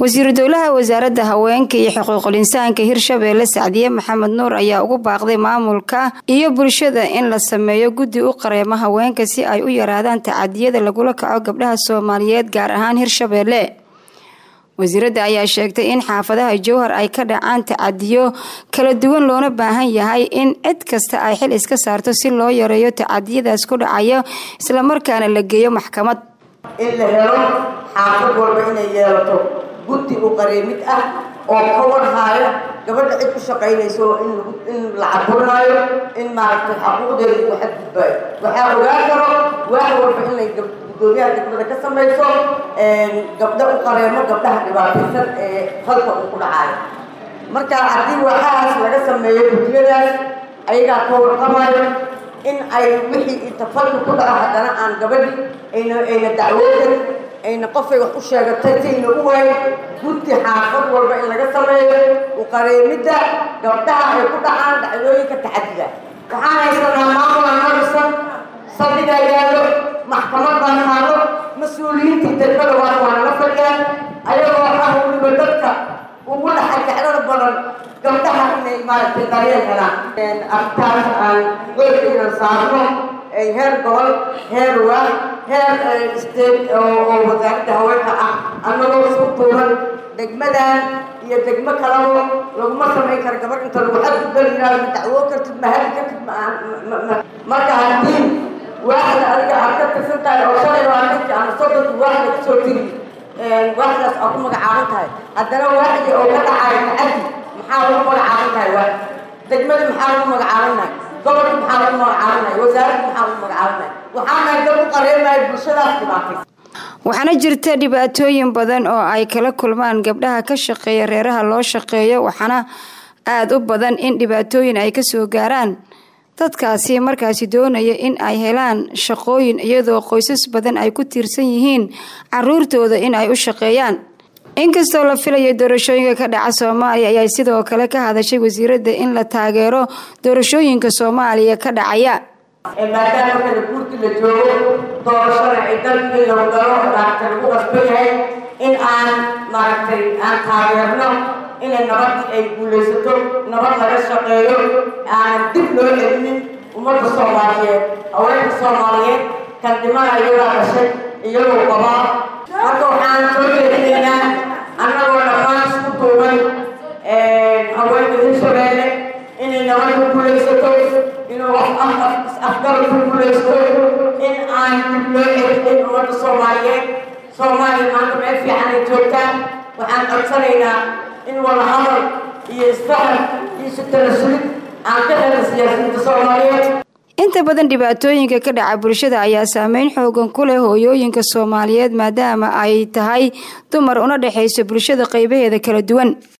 wasiiru dowlaha wasaaradda haweenka iyo xuquuqul insaanka hirshabeelle sacdiye maxamed nuur ayaa ugu baaqday maamulka iyo bulshada in la sameeyo guddi u qareema haweenka si ay u yaraadaan tacadiyada lagula kaco gabdhaha soomaaliyeed gaar ahaan hirshabeelle wasiiradda ayaa sheegtay in xaafadaha jowhar ay ka dhacaan tacadiyo kala duwan loona baahan yahay in cid kasta ay xil iska saarto si loo yareeyo tacadiyadaas ku dhacayo islamarkaana la geeyo maxkamad in la helo xaafad walba inay yeelato guddi u qareemid ah oo ka warhaayo gabadha cid ku shaqaynayso in la caburinaayo in maaragtay xaquuqdeeda lagu xadgudbaayo waxaa ogaan karo waax walba inay gudoomiyaha degmada ka samayso gabdho u qareemo gabdhaha dhibaataysan ee falka uu ku dhacaayo marka haddii waxaas laga sameeyo guddiyadaas ayagaa ka warqamayo in ay wixii inta falka ku dhaco haddana aan gabadhi ayna ayna dacwoodan ayna qofay wax u sheegatay sayna u waayo guddi xaafad walba in laga sameeyo uqareemidda gabdhaha ay ku dhacaan dhacdooyinka taxadida waxaan haysanaa maamula norisan saldhigaa yaallo maxkamad baan taalo mas-uuliyiintii degmada waa waanala fadhiyaan ayagoo ah weliba dadka ugu dhaxay jeclada badan gabdhaha inay maaragtay daryeel helaan arrintaas aan xoog inaan saarno heer gobol heer waa heer state oo wasaaradda haweenka ah annagoo isku tuuran degmadan iyo degmo kalabo laguma samayn karo gabar inta lagu xadgudbal yihahdo ma dacwoo kartid ma hadi kartid marka haddii waaxda adiga aad ka tirsan tahay oo shalay labaatanki ama soddonki waaxda kasoo tiri waaxdaas aad ku magacaaban tahay haddana waaxdii oo ka dhacayo tacaddi maxaa lagu magacaaban tahay waaxda degmada maxaa lagu magacaabannahay gobolka maxaa lagu magacaabannahay wasaaradda maxaa lagu magacaabannahay waxaa nahay dad u qareemayo bulshadaas dhibaatay waxaana jirta dhibaatooyin badan oo ay kala kulmaan gabdhaha ka shaqeeya reeraha loo shaqeeyo waxaana aada u badan in dhibaatooyin ay kasoo gaaraan dadkaasi markaasi doonaya in ay helaan shaqooyin iyadoo qoysas badan ay ku tiirsan yihiin caruurtooda in ay u shaqeeyaan inkastoo la filayo doorashooyinka ka dhaca soomaaliya ayaa sidoo kale ka hadashay wasiiradda in la taageero doorashooyinka soomaaliya ka dhacaya maadaama kala guurkii la joogo doorashada ay dalkii lagu galo maaragtay lagu qasban yahay in aan maaragtay aan taageerno inay nabadii ay guulaysato nabad laga shaqeeyo aanan dib loo celinin ummadda soomaaliyeed haweenka soomaaliyeed kan dhimana iyagaa dhashay iyagoo qabaa marka waxaan soo jeedinaynaa annagoo dhammaan isku duuban haweenka hirshabeelle inay nabad ku guulaysato inuu afgal ku guulaysto in aan dib loo celinin ummadda soomaaliyeed soomaaliya maanta meel fiican ay joogtaan waxaan codsanaynaa in wada hadal iyo isfahan iyo isu talasulid aan ka helna siyaasiyiinta soomaaliyeed inta badan dhibaatooyinka ka dhaca bulshada ayaa saameyn xoogan ku leh hooyooyinka soomaaliyeed maadaama ay tahay dumar una dhexayso bulshada qaybaheeda kala duwan